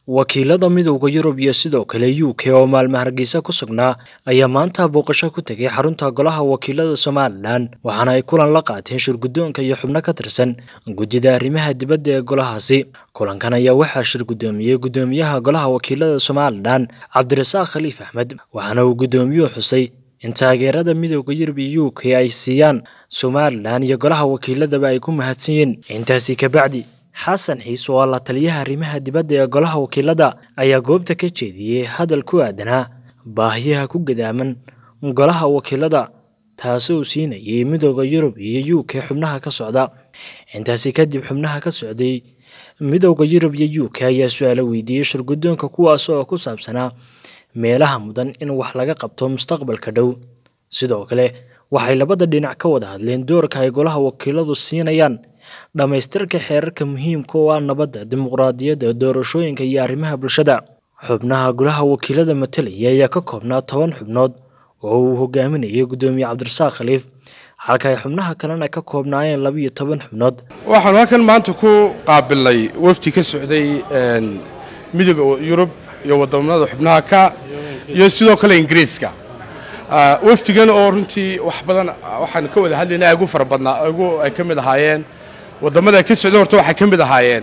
wakiilada midowda yurub iyo sidoo kale u k oo maalmo hargeysa ku sugnaa ayaa maanta booqasho ku tegay xarunta golaha wakiilada somalilan waxaana ay kulan la qaateen shirguddoonka iyo xubno ka tirsan guddida arrimaha dibadda ee golahaasi kulankan ayaa waxaa shir guddoomiyey guddoomiyaha golaha wakiilada somalilan cabdirasaaq khaliif axmed waxaana uu guddoomiyuhu xusay in taageerada midowda yurub iyo u k ay siiyaan somalilan iyo golaha wakiiladaba ay ku mahadsan yihiin intaasi kabacdi xasan xiis oo la taliyaha arrimaha dibadda ee golaha wakiilada ayaa goobta ka jeediyey hadal ku aadanaa baahiyaha ku gadaaman golaha wakiilada taasi uu siinayay midowda yurub iyo u k xubnaha ka socda intaasi kadib xubnaha ka socday midowda yurub iyo u k ayaa su-aalo weydiiyey shirguddoonka kuwaas oo ku saabsanaa meelaha mudan in wax laga qabto mustaqbalka dhow sidoo kale waxay labada dhinac ka wada hadleen doorka ay golaha wakiiladu siinayaan dhammaystirka xeerarka muhiimka oo ah nabadda dimuqraadiyadda doorashooyinka iyo arrimaha bulshada xubnaha golaha wakiilada matalaya ayaa ka koobnaa toban xubnood oo uu hogaaminayay guddoomiye cabdirasaaq khaliif halka ay xubnaha kalena ka koobnaayeen labiiyo toban xubnood waxaanu halkan maanta ku qaabilnay wafdi ka socday midooda yurub iyo wadamada xubnaha ka iyo sidoo kale ingiriiska wafdigan oo runtii wax badan waxaan ka wada hadlaynay ugu fara badnaa ugu ay ka mid ahaayeen wadamada ka socday horta waxay ka mid ahaayeen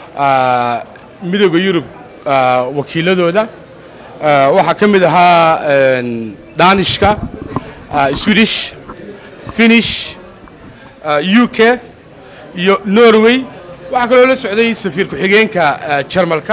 midooda yurub wakiiladooda waxaa ka mid ahaa danishka swedish finish u k iyo norway waxaa kaloo la socday safiir ku-xigeenka jarmalka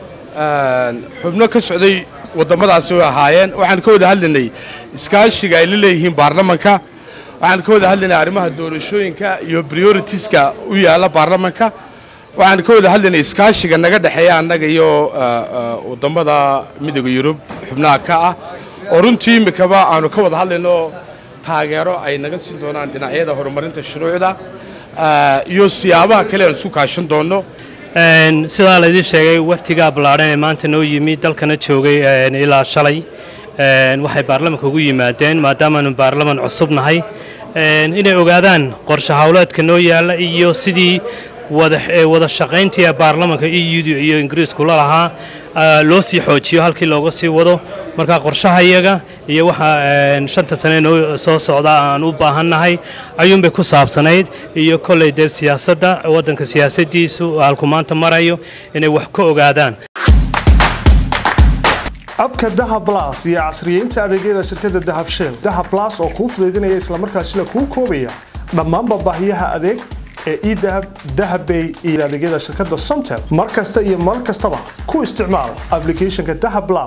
xubno ka socday waddamadaasi way ahaayeen waxaan ka wada hadlaynay iskaashiga ay la leeyihiin baarlamanka waxaan ka wada hadlaynay arrimaha doorashooyinka iyo prioritiska u yaalla baarlamanka waxaan ka wada hadlaynay iskaashiga naga dhexeeya annaga iyo waddamada midooda yurub xubnaha ka ah oo runtii imikaba aanu ka wada hadlayno taageero ay naga siin doonaan dhinacyada horumarinta shuruucda iyo siyaabaha kale aan isku kaashan doonno sidaa laydin sheegay waftiga ballaadhan ee maanta noo yimi dalkana joogay ilaa shalay waxay baarlamanka ugu yimaadeen maadaamaanu baarlaman cusub nahay inay ogaadaan qorshe howleedka noo yaalla iyo sidii wada shaqayntii baarlamanka eudu iyo ingiriisku la lahaa loo sii xoojiyo halkii looga sii wado marka qorshaha iyaga iyo waxa shanta sane noo soo socda aan u baahannahay ayuunbay ku saabsanayd iyo kolley dee siyaasadda waddanka siyaasaddiisu halku maanta marayo inay wax ka ogaadaan abka dahab blas iyo casriyeynta adeegyada shirkadda dahab shell dahab blas oo kuu fudaydinaya islamarkaasina kuu koobaya dhammaanba baahiyaha adeeg ee edahab dahabbay iyo adeegyada shirkadda somtel mar kasta iyo mar kastaba ku isticmaal ablicathonka dahab blas